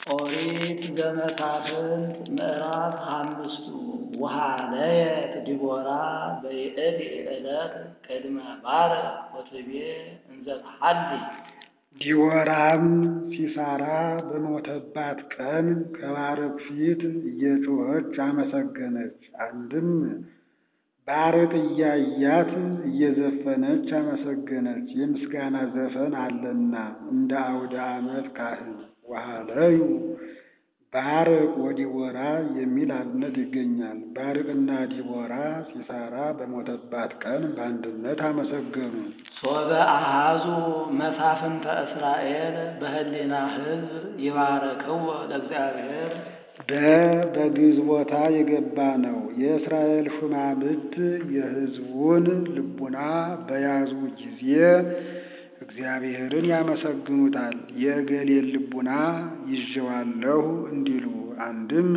ኦሪት ዘመሳፍንት ምዕራፍ አምስቱ ወሃለየት ዲቦራ በይእቲ ዕለት ቅድመ ባርቅ ወትቤ እንዘ ተሐሊ ዲቦራም ሲሣራ በሞተባት ቀን ከባርቅ ፊት እየጮኸች አመሰገነች። አንድም ባርቅ እያያት እየዘፈነች አመሰገነች። የምስጋና ዘፈን አለና እንደ አውደ ዓመት ካህን ወሃለዩ ባርቅ ወዲቦራ የሚል አብነት ይገኛል። ባርቅና ዲቦራ ሲሣራ በሞተባት ቀን በአንድነት አመሰገኑ። ሶበ አሃዙ መሳፍንተ እስራኤል በህሊና ሕዝብ ይባረክዎ ለእግዚአብሔር በ በግዕዝ ቦታ የገባ ነው። የእስራኤል ሹማምንት የሕዝቡን ልቡና በያዙ ጊዜ እግዚአብሔርን ያመሰግኑታል። የእገሌን ልቡና ይዤዋለሁ እንዲሉ አንድም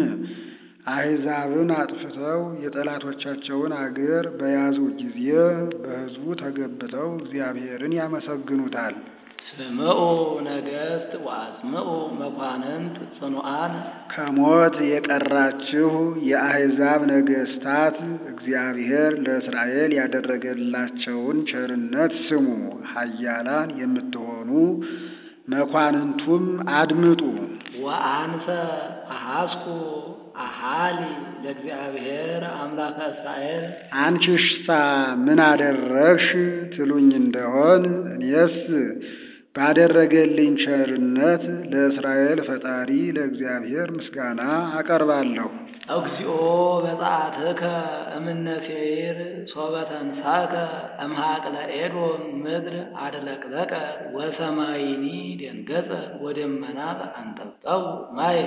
አሕዛብን አጥፍተው የጠላቶቻቸውን አገር በያዙ ጊዜ በሕዝቡ ተገብተው እግዚአብሔርን ያመሰግኑታል። ስምዑ ነገሥት ወአጽምዑ መኳንንት ጽኑዓን ከሞት የቀራችሁ የአሕዛብ ነገሥታት እግዚአብሔር ለእስራኤል ያደረገላቸውን ቸርነት ስሙ። ኃያላን የምትሆኑ መኳንንቱም አድምጡ። ወአንሰ አሐስኩ አሃሊ ለእግዚአብሔር አምላከ እስራኤል አንቺሽሳ ምን አደረግሽ ትሉኝ እንደሆን እኔስ ባደረገልኝ ቸርነት ለእስራኤል ፈጣሪ ለእግዚአብሔር ምስጋና አቀርባለሁ። እግዚኦ በጸአትከ እምነ ሴይር ሶበ ተንሣእከ እምሃቅለ ኤዶም ምድር አድለቅለቀ ወሰማይኒ ደንገጸ ወደመናት አንጠብጠቡ ማየ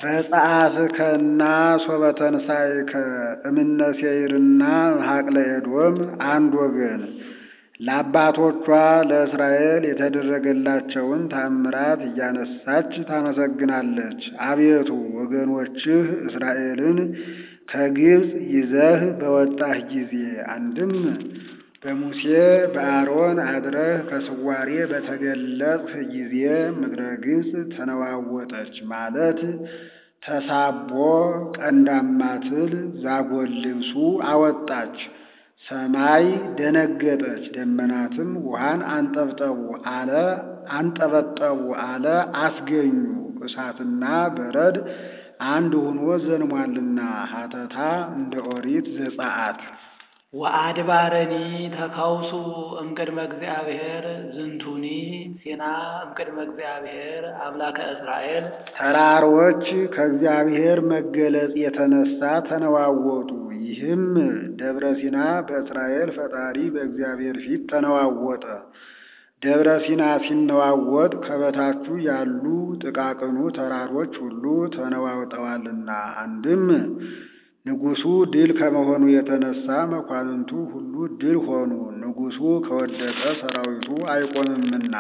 በጸአትከና ሶበ ተንሣእከ እምነ ሴይርና እምሃቅለ ኤዶም አንድ ወገን ለአባቶቿ ለእስራኤል የተደረገላቸውን ታምራት እያነሳች ታመሰግናለች። አቤቱ ወገኖችህ እስራኤልን ከግብፅ ይዘህ በወጣህ ጊዜ አንድም በሙሴ በአሮን አድረህ ከስዋሬ በተገለጽህ ጊዜ ምድረ ግብፅ ተነዋወጠች ማለት ተሳቦ ቀንዳማ ትል ዛጎል ልብሱ አወጣች። ሰማይ ደነገጠች፣ ደመናትም ውሃን አንጠብጠቡ አለ አንጠበጠቡ አለ አስገኙ። እሳትና በረድ አንድ ሆኖ ዘንሟልና ሀተታ እንደ ኦሪት ዘጸአት ወአድባረኒ ተካውሱ እምቅድመ እግዚአብሔር ዝንቱኒ ሲና እምቅድመ እግዚአብሔር አምላከ እስራኤል ተራሮች ከእግዚአብሔር መገለጽ የተነሳ ተነዋወጡ። ይህም ደብረ ሲና በእስራኤል ፈጣሪ በእግዚአብሔር ፊት ተነዋወጠ። ደብረ ሲና ሲነዋወጥ ከበታቹ ያሉ ጥቃቅኑ ተራሮች ሁሉ ተነዋውጠዋልና አንድም ንጉሡ ድል ከመሆኑ የተነሳ መኳንንቱ ሁሉ ድል ሆኑ። ንጉሡ ከወደቀ ሰራዊቱ አይቆምምና።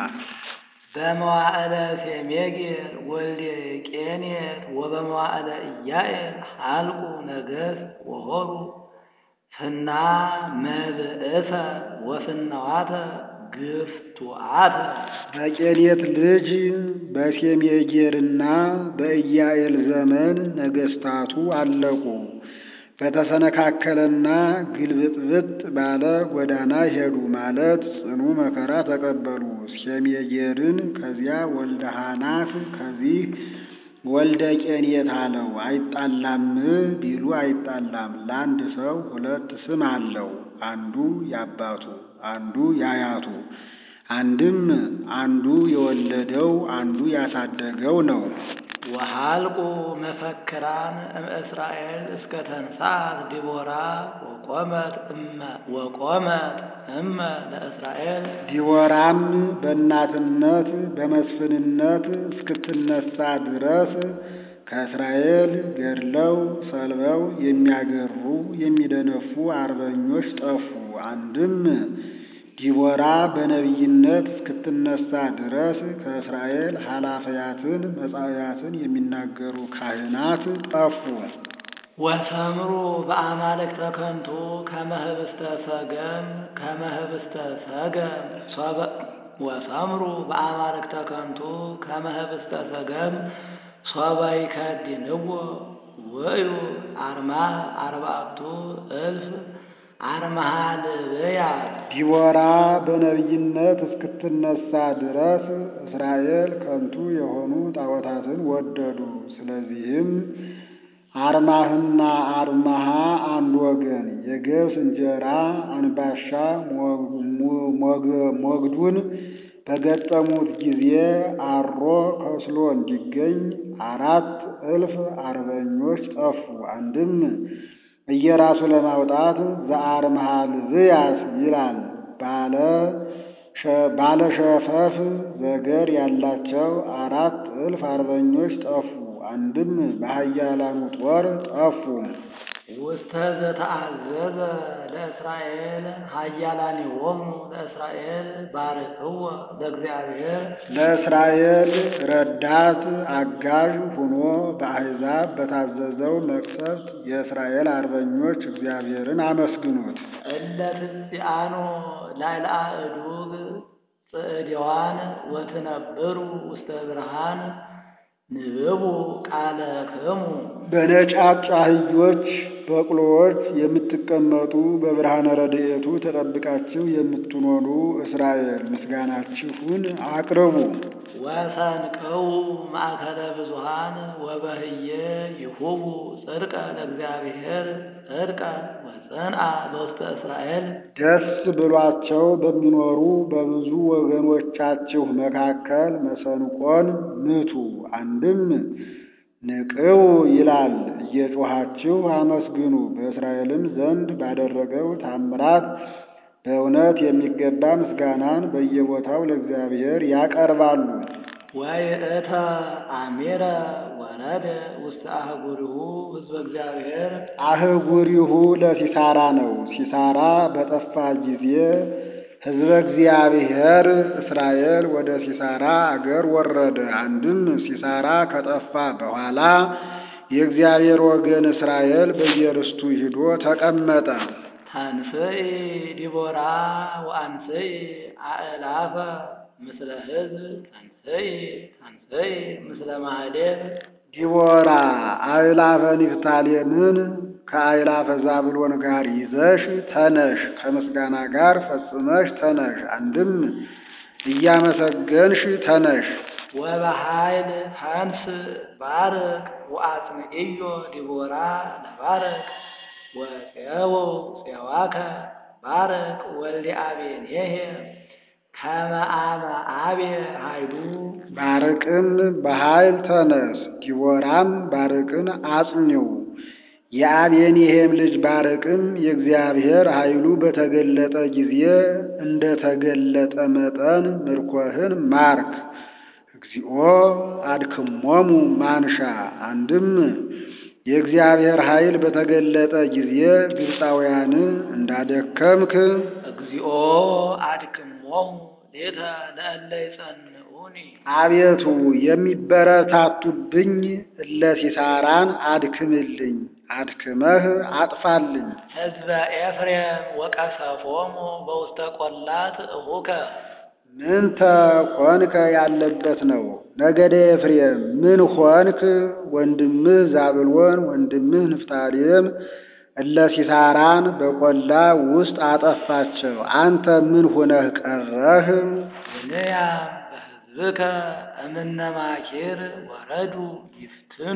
በመዋዕለ ሴሜጌር ወልደ ቄኔት ወበመዋዕለ ኢያኤል ሀልቁ ነገሥት ወሆሩ ፍና መብእሰ ወፍናዋተ ግፍቱአተ በቄኔት ልጅ በሴሜጌርና በኢያኤል ዘመን ነገሥታቱ አለቁ። በተሰነካከለና ግልብጥብጥ ባለ ጎዳና ሄዱ ማለት ጽኑ መከራ ተቀበሉ። ሴሜጌርን ከዚያ ወልደ ሐናክ ከዚህ ወልደ ቄኔት አለው። አይጣላም ቢሉ አይጣላም። ለአንድ ሰው ሁለት ስም አለው። አንዱ ያባቱ፣ አንዱ ያያቱ። አንድም አንዱ የወለደው አንዱ ያሳደገው ነው። ወሃልቁ መፈክራን እምእስራኤል እስከ ተንሣት ዲቦራ ወቆመት እመ ወቆመት እመ ለእስራኤል ዲቦራም በእናትነት በመስፍንነት እስክትነሳ ድረስ ከእስራኤል ገድለው ሰልበው የሚያገሩ የሚደነፉ አርበኞች ጠፉ። አንድም ዲቦራ በነቢይነት እስክትነሳ ድረስ ከእስራኤል ኃላፊያትን መጻእያትን የሚናገሩ ካህናት ጠፉ። ወሰምሩ በአማልክተ ከንቱ ከመ ኅብስተ ሰገም ከመ ኅብስተ ሰገም ሶበ ወሰምሩ በአማልክተ ከንቱ ከመ ኅብስተ ሰገም ሶበ ይከድንዎ ውእዩ አርማህ አርባዕቱ እልፍ አርማሃ ልብያት ዲቦራ በነቢይነት እስክትነሳ ድረስ እስራኤል ከንቱ የሆኑ ጣዖታትን ወደዱ። ስለዚህም አርማህና አርማሃ አንድ ወገን የገብስ እንጀራ አንባሻ ሞግዱን በገጠሙት ጊዜ አሮ ከስሎ እንዲገኝ አራት እልፍ አርበኞች ጠፉ። አንድም እየራሱ ለማውጣት ዘአርምሃ ልብያት ይላል። ባለ ሸፈፍ ዘገር ያላቸው አራት እልፍ አርበኞች ጠፉ። አንድም በኃያላኑ ጦር ጠፉ። ውስተ ዘተአዘዘ ለእስራኤል ኃያላኒሆሙ ለእስራኤል ባርክዎ ለእግዚአብሔር ለእስራኤል ረዳት አጋዥ ሆኖ በአሕዛብ በታዘዘው መቅሰፍት የእስራኤል አርበኞች እግዚአብሔርን አመስግኑት። እለ ትጽአኖ ላዕለ አእዱግ ጽዕድዋን ወትነብሩ ውስተ ብርሃን ንብቡ ቃለክሙ በነጫጭ አህዮች በቅሎዎች የምትቀመጡ በብርሃነ ረድኤቱ ተጠብቃችሁ የምትኖሩ እስራኤል ምስጋናችሁን አቅርቡ። ወሰንቅው ማእከለ ብዙሃን ወበህየ ይሁቡ ጽድቀ ለእግዚአብሔር ጽድቀ ወጽንአ በውስተ እስራኤል ደስ ብሏቸው በሚኖሩ በብዙ ወገኖቻችሁ መካከል መሰንቆን ምቱ። አንድም ንቅው ይላል፣ እየጮኻችሁ አመስግኑ። በእስራኤልም ዘንድ ባደረገው ታምራት በእውነት የሚገባ ምስጋናን በየቦታው ለእግዚአብሔር ያቀርባሉ። ወይእተ አሜረ ወረደ ውስተ አህጉሪሁ ሕዝበ እግዚአብሔር አህጉሪሁ ለሲሳራ ነው። ሲሳራ በጠፋ ጊዜ ሕዝበ እግዚአብሔር እስራኤል ወደ ሲሳራ አገር ወረደ። አንድም ሲሳራ ከጠፋ በኋላ የእግዚአብሔር ወገን እስራኤል በየርስቱ ሂዶ ተቀመጠ። ታንስኢ ዲቦራ ወአንስኢ አእላፈ ምስለ ሕዝብ ታንስኢ ታንስኢ ምስለ ማህሌብ ዲቦራ አእላፈ ንፍታሌምን ከአእላፈ ዛብሎን ጋር ይዘሽ ተነሽ፣ ከምስጋና ጋር ፈጽመሽ ተነሽ። አንድም እያመሰገንሽ ተነሽ። ወበኃይል ታንስ ባርቅ ወአጽምዕዮ ዲቦራ ለባርቅ ወፄዎ ፄዋከ ባርቅ ወልደ አቤኔሄ ከመ አመ አቤ ኃይሉ ባርቅን በኃይል ተነስ፣ ዲቦራም ባርቅን አጽኚው። የአቤኒሄም ልጅ ባርቅም የእግዚአብሔር ኃይሉ በተገለጠ ጊዜ እንደ ተገለጠ መጠን ምርኮህን ማርክ። እግዚኦ አድክሞሙ ማንሻ አንድም የእግዚአብሔር ኃይል በተገለጠ ጊዜ ግብፃውያን እንዳደከምክ እግዚኦ አድክሞሙ ሌተ ለእለ ይጸንዑኒ አቤቱ የሚበረታቱብኝ እለ ሲሳራን አድክምልኝ፣ አድክመህ አጥፋልኝ። ሕዝበ ኤፍሬም ወቀሰፎሙ በውስተ ቈላት እሁከ ምንተ ሆንከ ያለበት ነው። ነገደ ኤፍሬም ምን ሆንክ? ወንድምህ ዛብሎን ወንድምህ ንፍታሌም እለ ሲሳራን በቈላ ውስጥ አጠፋቸው። አንተ ምን ሆነህ ቀረህ? ብንያም በሕዝብከ እምነ ማኪር ወረዱ ይፍትኑ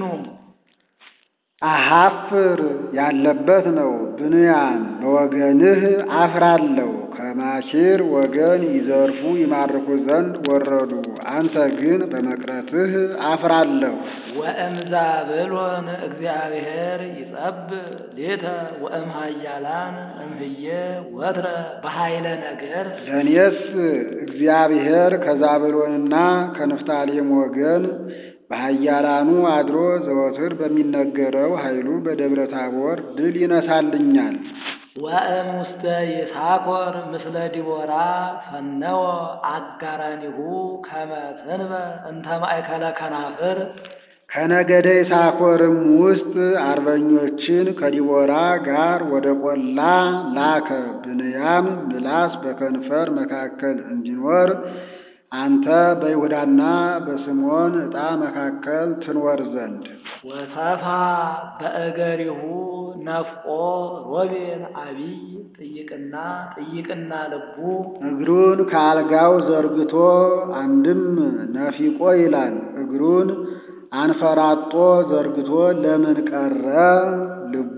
አሐፍር ያለበት ነው። ብንያም በወገንህ አፍራለሁ። ከማኪር ወገን ይዘርፉ ይማርኩ ዘንድ ወረዱ። አንተ ግን በመቅረትህ አፍራለሁ። ወእምዛብሎን እግዚአብሔር ይጸብእ ሌተ ወእም ኃያላን እምህየ ወትረ በኃይለ ነገር ለእኔስ እግዚአብሔር ከዛብሎንና ከንፍታሌም ወገን በኃያላኑ አድሮ ዘወትር በሚነገረው ኃይሉ በደብረ ታቦር ድል ይነሳልኛል። ወእም ውስተ ይሳኮር ምስለ ዲቦራ ፈነወ አጋራኒሁ ከመ ትንበ እንተ ማእከለ ከናፍር ከነገደ ይሳኮርም ውስጥ አርበኞችን ከዲቦራ ጋር ወደ ቈላ ላከ። ብንያም ምላስ በከንፈር መካከል እንዲኖር አንተ በይሁዳና በስምዖን ዕጣ መካከል ትኖር ዘንድ ወሰፋ በእገሪሁ ነፍቆ ሮቤል አቢይ ጥይቅና ጥይቅና ልቡ እግሩን ከአልጋው ዘርግቶ አንድም ነፊቆ ይላል። እግሩን አንፈራጦ ዘርግቶ ለምን ቀረ? ልቡ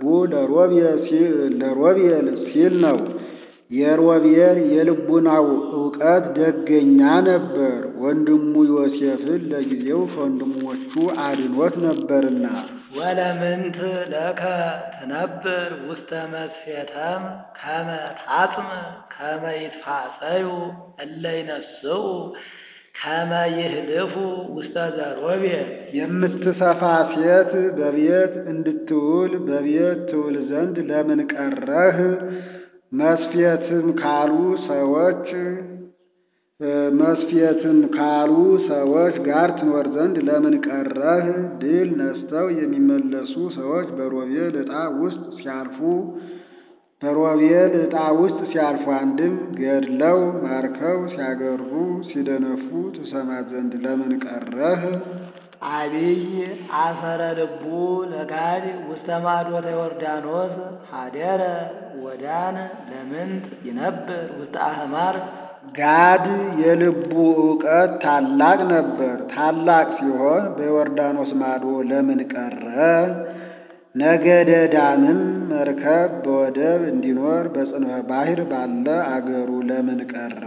ለሮቤል ሲል ነው። የሮቤል የልቡናው ዕውቀት ደገኛ ነበር። ወንድሙ ዮሴፍን ለጊዜው ከወንድሞቹ አድኖት ነበርና። ወለምንት ለከ ትነብር ውስተ መስፌተም ከመ ታጽም ከመ ይትፋጸዩ እለ ይነስኡ ከመ ይህልፉ ውስተ ዘሮቤል የምትሰፋ ሴት በቤት እንድትውል በቤት ትውል ዘንድ ለምን ቀረህ? መስፌትም ካሉ ሰዎች መስፌትም ካሉ ሰዎች ጋር ትኖር ዘንድ ለምን ቀረህ? ድል ነስተው የሚመለሱ ሰዎች በሮቤል ዕጣ ውስጥ ሲያልፉ በሮቤል ዕጣ ውስጥ ሲያልፉ አንድም ገድለው ማርከው ሲያገሩ ሲደነፉ ትሰማ ዘንድ ለምን ቀረህ? አቢይ አሰረ ልቡ ለጋድ ውስተ ማዶተ ዮርዳኖስ ሀደረ ወዳን ለምንት ይነብር ውስተ አህማር ጋድ የልቡ ዕውቀት ታላቅ ነበር። ታላቅ ሲሆን በዮርዳኖስ ማዶ ለምን ቀረ? ነገደ ዳንም መርከብ በወደብ እንዲኖር በጽንፈ ባሕር ባለ አገሩ ለምን ቀረ?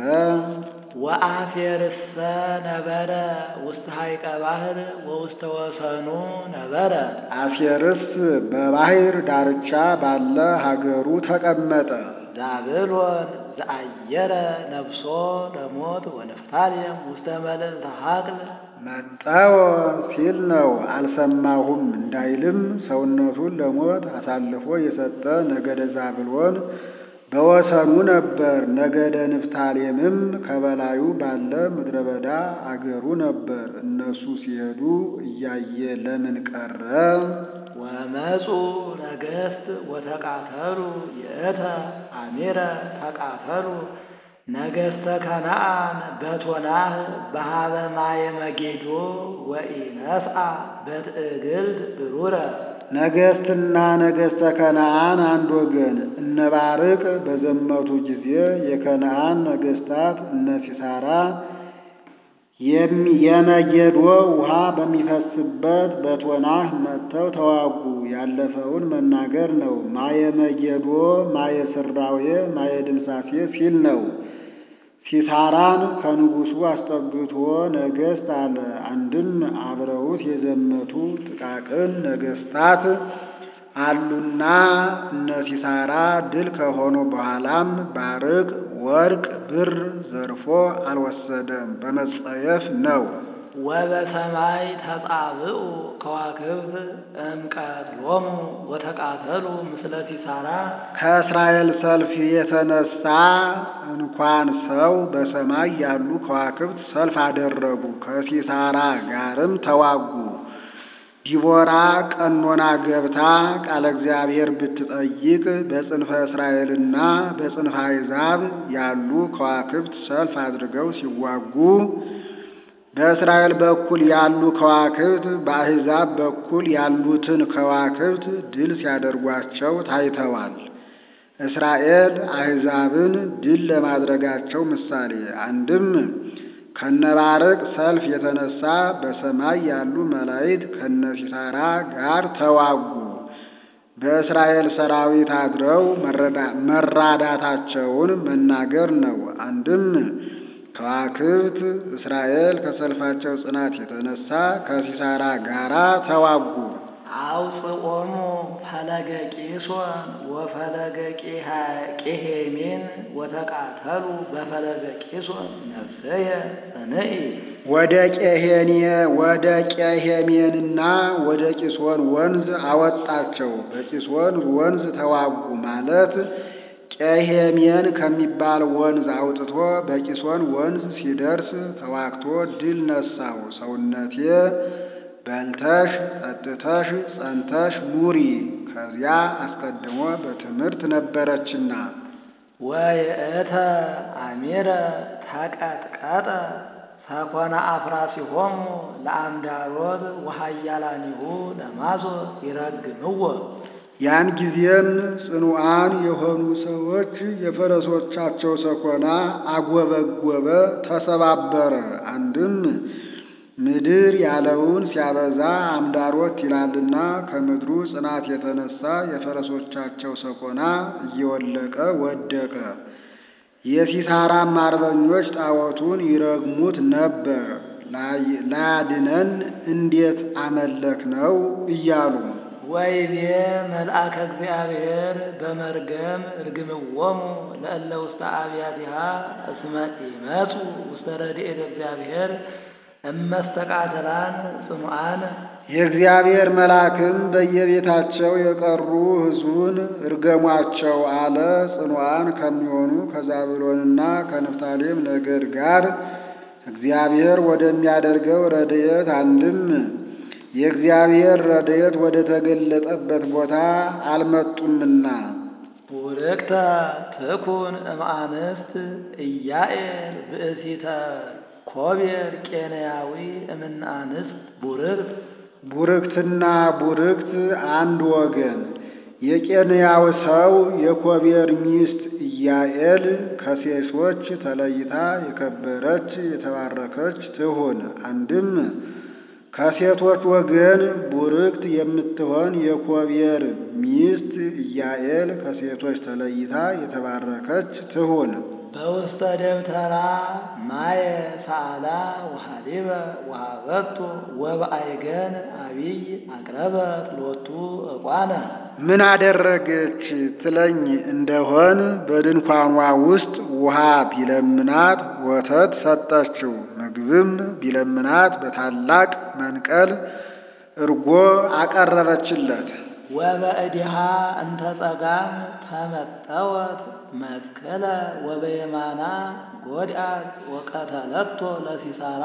ወአሴርሰ ነበረ ውስተ ሐይቀ ባሕር ወውስተ ወሰኑ ነበረ አሴርስ በባሕር ዳርቻ ባለ ሀገሩ ተቀመጠ። ዛብሎን ዘአየረ ነፍሶ ለሞት ወንፍታሌም ውስተ መልዕልተ ሐቅል መጣወ ሲል ነው። አልሰማሁም እንዳይልም ሰውነቱን ለሞት አሳልፎ የሰጠ ነገደ ዛብሎን በወሰኑ ነበር። ነገደ ንፍታሌምም ከበላዩ ባለ ምድረ በዳ አገሩ ነበር። እነሱ ሲሄዱ እያየ ለምን ቀረ? ወመፁ ነገሥት ወተቃተሉ ይእተ አሚረ ተቃተሉ ነገሥተ ከነአን በቶናህ በሃበ ማየ መጌዶ ወኢነስአ በትዕግልት ብሩረ ነገሥትና ነገሥተ ከነአን አንድ ወገን። እነ ባርቅ በዘመቱ ጊዜ የከነአን ነገሥታት እነ ሲሳራ የመጌዶ ውሃ በሚፈስበት በቶናህ መጥተው ተዋጉ። ያለፈውን መናገር ነው። ማየ መጌዶ፣ ማየ ስራዌ፣ ማየ ድምሳሴ ሲል ነው። ሲሳራን ከንጉሡ አስጠግቶ ነገሥት አለ። አንድም አብረውት የዘመቱ ጥቃቅን ነገሥታት አሉና እነ ሲሳራ ድል ከሆኑ በኋላም ባርቅ ወርቅ ብር ዘርፎ አልወሰደም፣ በመጸየፍ ነው። ወበሰማይ ተጻብኡ ከዋክብት እምቀትሎሙ ወተቃተሉ ምስለ ሲሳራ ከእስራኤል ሰልፍ የተነሳ እንኳን ሰው በሰማይ ያሉ ከዋክብት ሰልፍ አደረጉ፣ ከሲሳራ ጋርም ተዋጉ። ዲቦራ ቀኖና ገብታ ቃለ እግዚአብሔር ብትጠይቅ በጽንፈ እስራኤልና በጽንፈ አሕዛብ ያሉ ከዋክብት ሰልፍ አድርገው ሲዋጉ በእስራኤል በኩል ያሉ ከዋክብት በአሕዛብ በኩል ያሉትን ከዋክብት ድል ሲያደርጓቸው ታይተዋል። እስራኤል አሕዛብን ድል ለማድረጋቸው ምሳሌ አንድም ከነባርቅ ሰልፍ የተነሳ በሰማይ ያሉ መላእክት ከነሲሳራ ጋር ተዋጉ። በእስራኤል ሰራዊት አድረው መራዳታቸውን መናገር ነው። አንድም ከዋክብት እስራኤል ከሰልፋቸው ጽናት የተነሳ ከሲሳራ ጋራ ተዋጉ። አውፅኦሙ ፈለገ ቂሶን ወፈለገ ቄሄሜን ወተቃተሉ በፈለገ ቂሶን ነፍሰየ ጽንኢ ወደ ቄሄኔ ወደ ቄሄሜንና ወደ ቂሶን ወንዝ አወጣቸው። በቂሶን ወንዝ ተዋጉ ማለት ቄሄሜን ከሚባል ወንዝ አውጥቶ በቂሶን ወንዝ ሲደርስ ተዋግቶ ድል ነሳው። ሰውነቴ በልተሽ ጠጥተሽ ጸንተሽ ኑሪ፣ ከዚያ አስቀድሞ በትምህርት ነበረችና። ወይእተ አሚረ ተቀጥቀጠ ሰኮነ አፍራሲሆሙ ለአምዳሮት ወሃያላኒሁ ለማዞር ይረግምዎ። ያን ጊዜም ጽኑዓን የሆኑ ሰዎች የፈረሶቻቸው ሰኮና አጎበጎበ፣ ተሰባበረ። አንድም ምድር ያለውን ሲያበዛ አምዳሮት ይላልና ከምድሩ ጽናት የተነሳ የፈረሶቻቸው ሰኮና እየወለቀ ወደቀ። የሲሳራም አርበኞች ጣዖቱን ይረግሙት ነበር። ላያድነን እንዴት አመለክ ነው እያሉ ወይቤ መልአከ እግዚአብሔር በመርገም እርግምዎሙ ለእለ ውስተ አብያቲሃ እስመ ኢመጹ ውስተ ረድኤተ እግዚአብሔር እመስተቃተላን ጽኑዓን የእግዚአብሔር መልአክም በየቤታቸው የቀሩ ሕዝቡን እርገሟቸው አለ። ጽኑዓን ከሚሆኑ ከዛብሎንና ከንፍታሌም ነገድ ጋር እግዚአብሔር ወደሚያደርገው ረድኤት አንድም የእግዚአብሔር ረድኤት ወደ ተገለጠበት ቦታ አልመጡምና ቡርክተ ትኩን እምአንስት ኢያኤል ብእሲተ ኮቤር ቄንያዊ እምንአንስት ቡርክት ቡርክትና ቡርክት አንድ ወገን። የቄንያው ሰው የኮቤር ሚስት ኢያኤል ከሴቶች ተለይታ የከበረች የተባረከች ትሁን። አንድም ከሴቶች ወገን ቡርክት የምትሆን የኮቤር ሚስት ኢያኤል ከሴቶች ተለይታ የተባረከች ትሁን። በውስተ ደብተራ ማየ ሳላ ወሃሊበ ወሃበቶ ወበአይገን አቢይ አቅረበት ሎቱ እቋነ ምን አደረገች ትለኝ እንደሆን በድንኳኗ ውስጥ ውሃ ቢለምናት ወተት ሰጠችው። ምግብም ቢለምናት በታላቅ መንቀል እርጎ አቀረበችለት። ወበእዲሃ እንተ ጸጋም ተመጠወት መትከለ ወበየማና ጎድአት ወቀተለቶ ለሲሳራ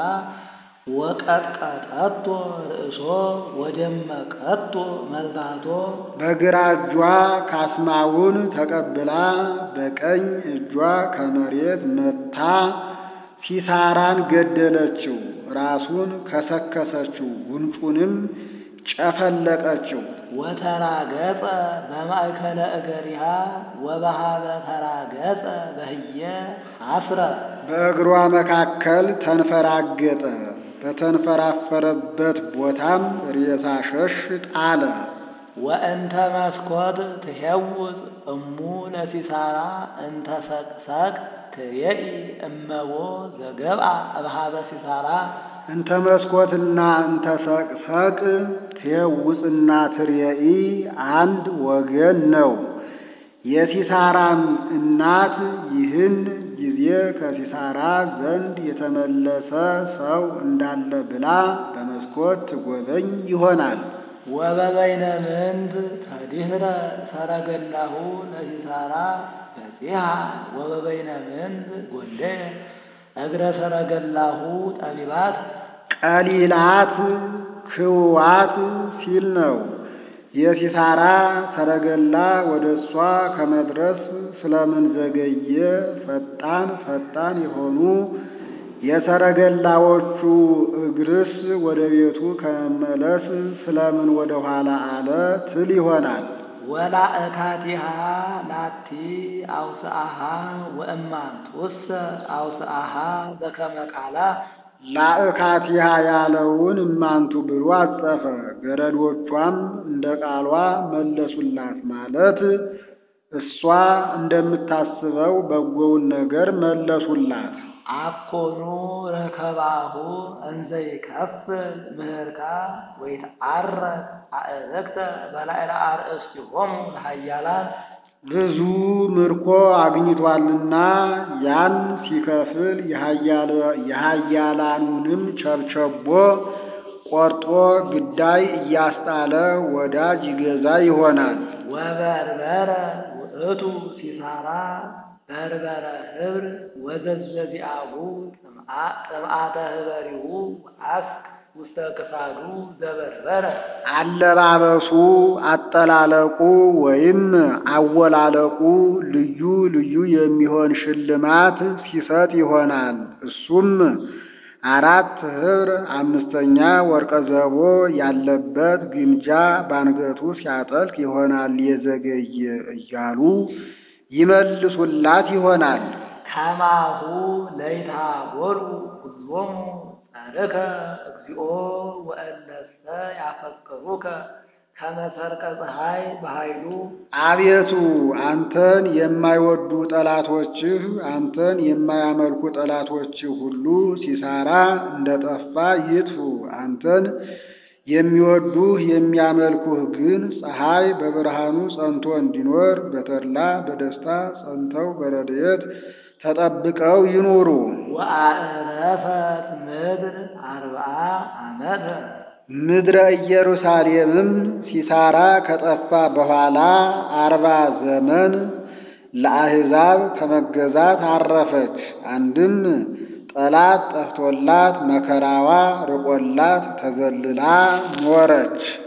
ወቀጥቀጠቶ ርእሶ ወደመቀቶ መልካቶ በግራ እጇ ካስማውን ተቀብላ በቀኝ እጇ ከመሬት መታ ሲሳራን ገደለችው። ራሱን ከሰከሰችው፣ ጉንጩንም ጨፈለቀችው። ወተራገጸ በማእከለ እገሪሃ ወበሃበ ተራገጸ በህየ አስረ በእግሯ መካከል ተንፈራገጠ። በተንፈራፈረበት ቦታም ሬሳ ሸሽ ጣለ። ወእንተ መስኮት ትሄውዝ እሙ ለሲሳራ እንተ ሰቅሰቅ ትሬኢ እመቦ ዘገብአ እብሃበ ሲሳራ እንተ መስኮትና እንተ ሰቅሰቅ ትየውፅና ትርየኢ አንድ ወገን ነው። የሲሳራም እናት ይህን ጊዜ ከሲሳራ ዘንድ የተመለሰ ሰው እንዳለ ብላ በመስኮት ትጎበኝ ይሆናል። ወበበይነ ምንት ተዲህረ ሰረገላሁ ለሲሳራ በጺሃ ወበበይነ ምንት ጎንደ እግረ ሰረገላሁ ጠቢባት ቀሊላት ክዋት ሲል ነው። የሲሳራ ሰረገላ ወደ እሷ ከመድረስ ስለምን ዘገየ? ፈጣን ፈጣን የሆኑ የሰረገላዎቹ እግርስ ወደ ቤቱ ከመመለስ ስለምን ወደ ኋላ አለ ትል ይሆናል። ወላእካቲሃ ላቲ አውስአሃ ወእማንቱሰ አውስአሃ በከመ ቃላ ላእካቲሃ ያለውን እማንቱ ብሎ አጸፈ። ገረዶቿም እንደ ቃሏ መለሱላት ማለት እሷ እንደምታስበው በጎውን ነገር መለሱላት። አኮኑ ረከባሁ እንዘ ይከፍል ምህርካ ወይትዓረግ አእረክተ በላዕለ አርእስቲሆሙ ለኃያላን ብዙ ምርኮ አግኝቷልና ያን ሲከፍል የኃያላኑንም ቸብቸቦ ቆርጦ ግዳይ እያስጣለ ወዳጅ ይገዛ ይሆናል። ወበርበረ ውእቱ ሲሳራ በርበረ ህብር ወዘዘዚአሁ ጥምዓተ ህበሪሁ አስክ ውስተ ክሳዱ ዘበርበረ አለባበሱ አጠላለቁ ወይም አወላለቁ ልዩ ልዩ የሚሆን ሽልማት ሲሰጥ ይሆናል። እሱም አራት ኅብር አምስተኛ ወርቀ ዘቦ ያለበት ግምጃ ባንገቱ ሲያጠልቅ ይሆናል የዘገየ እያሉ ይመልሱላት ይሆናል። ከማሁ ለይታጎሉ ሁሎሙ ጸርከ እግዚኦ ወእለሰ ያፈቅሩከ ከመ ሰርቀ ፀሐይ በኃይሉ አቤቱ አንተን የማይወዱ ጠላቶችህ አንተን የማያመልኩ ጠላቶችህ ሁሉ ሲሳራ እንደጠፋ ይጥፉ። አንተን የሚወዱህ የሚያመልኩህ ግን ፀሐይ በብርሃኑ ጸንቶ እንዲኖር በተድላ በደስታ ጸንተው በረድኤት ተጠብቀው ይኑሩ። ወአዕረፈት ምድር አርብዓ ዓመተ ምድረ ኢየሩሳሌምም ሲሳራ ከጠፋ በኋላ አርባ ዘመን ለአሕዛብ ከመገዛት አረፈች። አንድም ጠላት ጠፍቶላት መከራዋ ርቆላት ተዘልላ ኖረች።